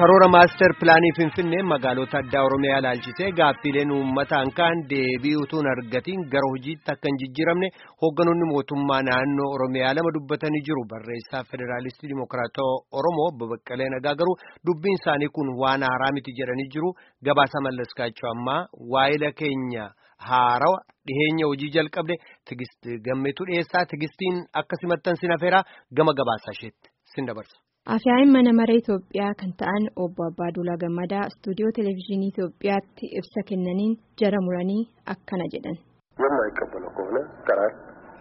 karoora maastar pilaanii finfinnee magaalota addaa oromiyaa ilaalchisee gaaffiileen uummataan kaan deebii utuun argatiin gara hojiitti akka hin jijjiiramne hoogganoonni mootummaa naannoo oromiyaa lama dubbatanii jiru barreessaa federaalistii dimokiraatawaa oromoo babaqqalee nagaa garuu dubbiin isaanii kun waan haaraa miti jedhanii jiru gabaasa mallaskaachuu ammaa waa'ila keenya haarawa dhiheenya hojii jalqabde tigist gammeetu dhiyeessaa tigistiin akka simattan sin afeeraa gama gabaasaa isheetti sin dabarsa. Afyaa'in mana maree Itoophiyaa kan ta'an obbo Abbaaduulaa Gammadaa istuudiyoo televezyiinii Itoophiyaatti ibsa kennaniin jara muranii akkana jedhan. የማይቀበለው ከሆነ ይቀራል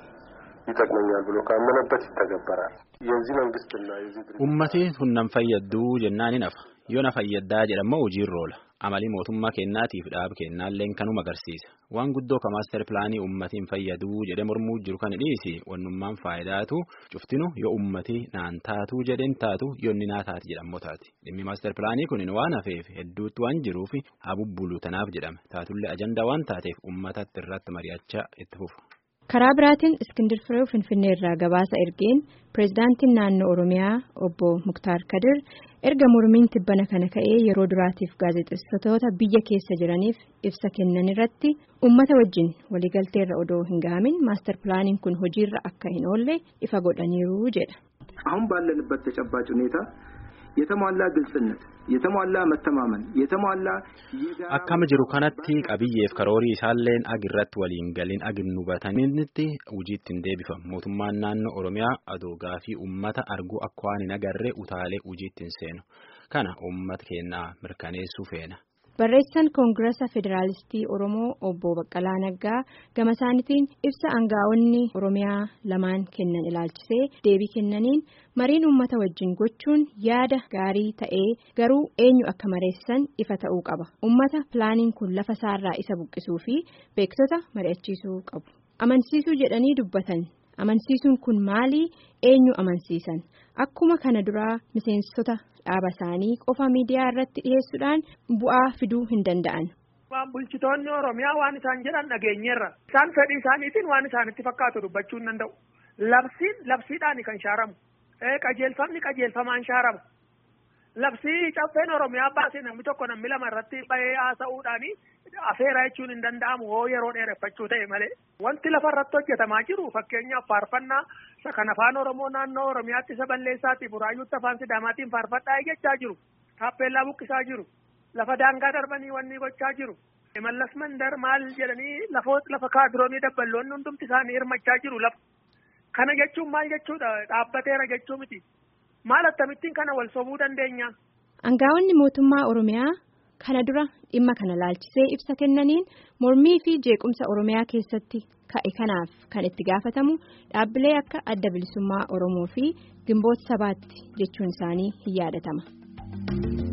ይጠቅመኛል ብሎ ካመነበት ይተገበራል። የዚህ መንግስትና የዚህ ድርጅት Uummatni kun nan fayyaddu jennaan hin hafa. Yoo na fayyaddaa jedhamoo hojiirra oola. Amalii mootummaa kennaatiif dhaab kennaalleen kanuma agarsiisa. Waan guddoo ka maaster pilaanii uummatiin fayyaduu jedhe mormuu jiru kan dhiisi wannummaan faayidaatu cuftinu yoo uummatii naan taatu jedhen taatu yoonni naa taati jedhamoo taati. Dhimmi maaster pilaanii kun waan hafeef hedduutti waan jiruuf habubbulu tanaaf jedhame. Taatullee ajandaa waan taateef uummatatti irratti mari'achaa itti fufu. Karaa biraatiin Iskindir Firee Finfinnee irraa gabaasa ergeen pireezidaantiin naannoo Oromiyaa obbo Muktaar Kadir erga mormiin tibbana kana ka'ee yeroo duraatiif gaazexeessitoota biyya keessa jiraniif ibsa kennan irratti uummata wajjin waliigalteerra odoo hin gahamin maastar pilaaniin kun hojiirra akka hin oolle ifa godhaniiru jedha. አሁን ባለንበት ተጨባጭ ሁኔታ የተሟላ ግልጽነት የተሟላ መተማመን የተሟላ Akkama jiru kanatti qabiyyeef karoorii isaalleen agirratti waliin galiin agin hubatanitti hojiitti hin deebifamu. Mootummaan naannoo Oromiyaa adoo gaafii uummata arguu akka waan hin agarree utaalee hojiitti hin seenu. Kana uummata keenyaa mirkaneessuu feena. Barreessaan Koongirasa Federaalistii Oromoo obbo Baqqalaa Naggaa gama isaaniitiin ibsa aangaa'onni Oromiyaa lamaan kennan ilaalchisee deebii kennaniin mariin uummata wajjin gochuun yaada gaarii ta'ee garuu eenyu akka mareessan ifa ta'uu qaba. Uummata pilaaniin kun lafa isaarraa isa buqqisuu fi beektota mari'achiisuu qabu. Amansiisuu jedhanii dubbatan. Amansiisuun kun maalii eenyu amansiisan? Akkuma kana duraa miseensota dhaaba isaanii qofa miidiyaa irratti dhiyeessuudhaan bu'aa fiduu hin danda'an. Waan bulchitoonni Oromiyaa waan isaan jedhan dhageenyeerra. Isaan fedhii isaaniitiin waan isaanitti fakkaatu dubbachuu hin danda'u. Labsiin labsiidhaan kan shaaramu. Qajeelfamni qajeelfamaan shaaramu. Labsii caffeen Oromiyaa baasee namni tokko namni lama irratti bahee haasa'uudhaani afeera jechuun hin danda'amu hoo yeroo dheereffachuu ta'e malee. Wanti lafa irratti hojjetamaa jiru fakkeenyaaf faarfannaa kan afaan Oromoo naannoo Oromiyaatti isa balleessaati buraayyuutti afaan Sidaamaatiin faarfadhaa jechaa jiru. Taappeellaa buqqisaa jiru. Lafa daangaa darbanii wanni gochaa jiru. Mallas mandar maal jedhanii lafa kaadiroonii dabballoonni hundumti isaanii hirmachaa jiru lafa. Kana jechuun maal jechuudha dhaabbateera jechuu miti. Maal akkamittiin kana wal sobuu dandeenya? Aangaa'onni mootummaa Oromiyaa kana dura dhimma kana laalchisee ibsa kennaniin mormii fi jeequmsa Oromiyaa keessatti ka'e kanaaf kan itti gaafatamu dhaabbilee akka adda bilisummaa Oromoo fi gimboota sabaatti jechuun isaanii hin yaadatama.